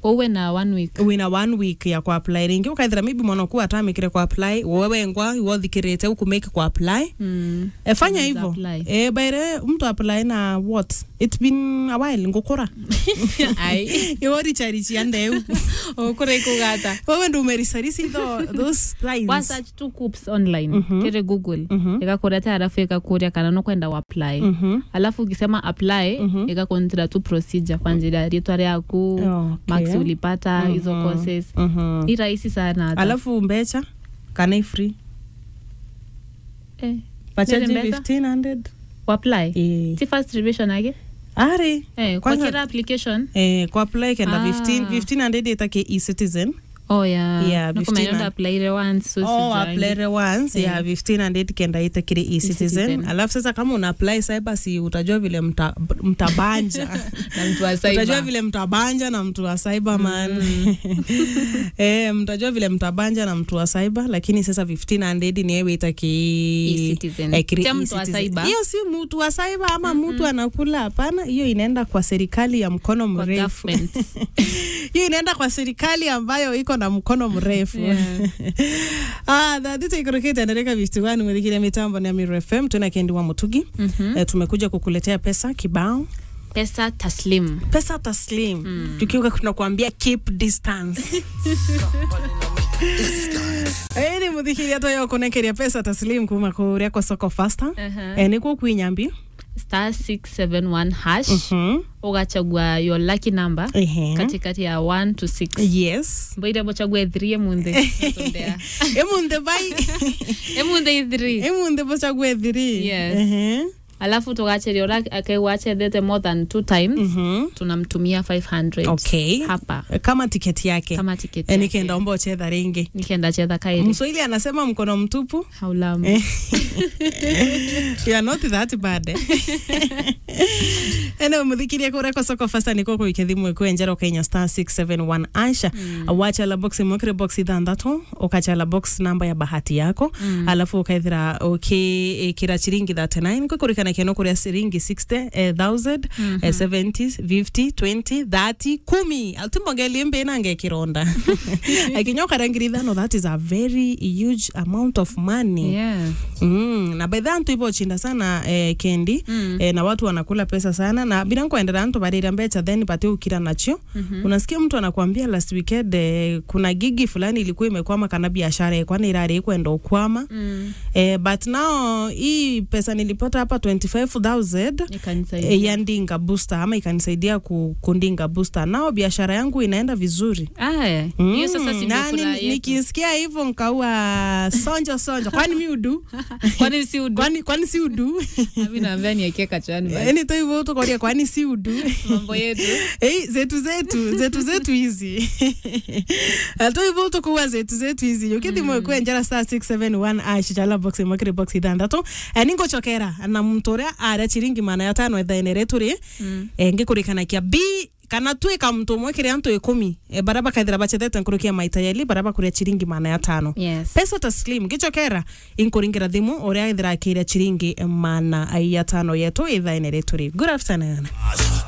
uwe na one week wina one week ya kuapply ringi ukaithira maybe mwanaku atamikire kuapply wewe ngwa iwothikirite ukumake kuapply mm. e, fanya Unaweza hivyo apply. e, baire mtu apply na what it's been a while ngukura ai iworicharichia ndeu ukure kugata wewe ndo umerisarisi tho those lines wa search tu coops online Mhm. kire google Mhm. ikakuletea alafu ikakuria kana nokwenda uapply Mhm. alafu ukisema apply Mhm. ikakonsidera tu procedure kwanjira ritwa ryaku Okay. max ulipata hizo Mhm. courses Mhm. i rahisi sana hata. alafu mbecha kana free eh, pachaji Nini mbesa? 1500 uapply eh. si first revision ake ari eh, kwa Kwanza- kila application eh, kuapply kenda Ah. 15 1500 itake e-citizen oh yeah, Yeah, Nakumenya 15 ndo apply ile once so oh, sijangi. apply once Eh. yeah, 1500 kenda itakire e-citizen E-citizen. alafu sasa kama una apply cyber si utajua vile mta, mtabanja na mtu wa cyber. utajua vile mtabanja na mtu wa cyber man eh, mtajua vile mtabanja na mtu wa cyber lakini sasa 1500 ni ewe itaki E-citizen. eh, kiri Tia mtu wa e-citizen. cyber. hiyo si mtu wa cyber ama mtu anakula hapana hiyo inaenda kwa serikali ya mkono Kwa mrefu government. hiyo inaenda kwa serikali ambayo iko na mkono mrefu Yeah. ah, thathito ikorokete endereka 51 mwithikire mitambo ni Amiru FM tuna kendi wa Mutugi Mhm. eh, tumekuja kukuletea pesa kibao pesa taslim pesa taslim mm. tukiwa tunakuambia keep distance ĩni mũthikĩria toyo kũnekeria pesa taslim kuma kũrĩa kwa soko fasta Uh-huh. eh, nĩkuo kwinyambi star 671 hash Mhm. ugachagua your lucky number Ehe. katikati ya 1 to 6 yes mboire bochague 3 emunde Natondea. emunde bai emunde i 3 emunde bochague thiri Yes. Ehe. alafu tugacheria ura akaiwachethete more than two times Mhm. tunamtumia 500 okay hapa kama tiketi yake kama tiketi Eh, yake. nikienda omba uchetha ringi nikienda chetha kairi mswahili anasema mkono mtupu haulamu you are not that bad eh? ene muthikirie kuria kwa soko fasta niko kuikia thimu iku enjera kenya star 671 asha mm. wachala box mwikire box ithanthatu ukachala box namba ya bahati yako mm. alafu ukaithira ukikira chiringi 39 kukurikana keno kuria ciringi 60000 mm -hmm. 70 50 20 30 kumi altimbogelie mbe nange kironda akinyoka rangiri ithano that is a very huge amount of money yeah. Mm, na by the antu ivo chinda sana eh, kendi Mm. eh, na watu wanakula pesa sana na bila kuendera antu barira mbecha then pate ukira nacho Mhm. unasikia mtu anakuambia last weekend eh, kuna gigi fulani ilikuwa imekwama kana biashara kwani irari kwenda ukwama Mm. eh, but now hii pesa nilipata hapa 25000 Ikanisaidia. eh, ya ndinga booster ama ikanisaidia ku, kundinga booster nao biashara yangu inaenda vizuri Aya, hiyo sasa si ndio na ni- furaha yetu. nikisikia hivyo nkaua sonjo sonjo kwani mi udu Kwani si udu? kwani, kwani si udu Mimi naambia niwekee kachwani basi. yani to hivyo tukoria kwani si udu Mambo yetu. Ei, zetu zetu zetu zetu hizi to hivyo tukuwa zetu zetu hizi ukithi mm. mwekwe njara star 671 ash chala box mwekire box ithanthatu e, ningochokera na muntu uria aria chiringi mana ya tano ethaine retu ri Mm. e, ngikurikanakia b kana twika mtu umwe kiri antu ikumi e, bara bakaithira bachethete nkurukia maita yeli bara bakuria chiringi mana ya tano Yes. pesa taslim gichokera inkuringira thimu uria ithira akiria chiringi mana ya tano yetu ithaine retu ri good afternoon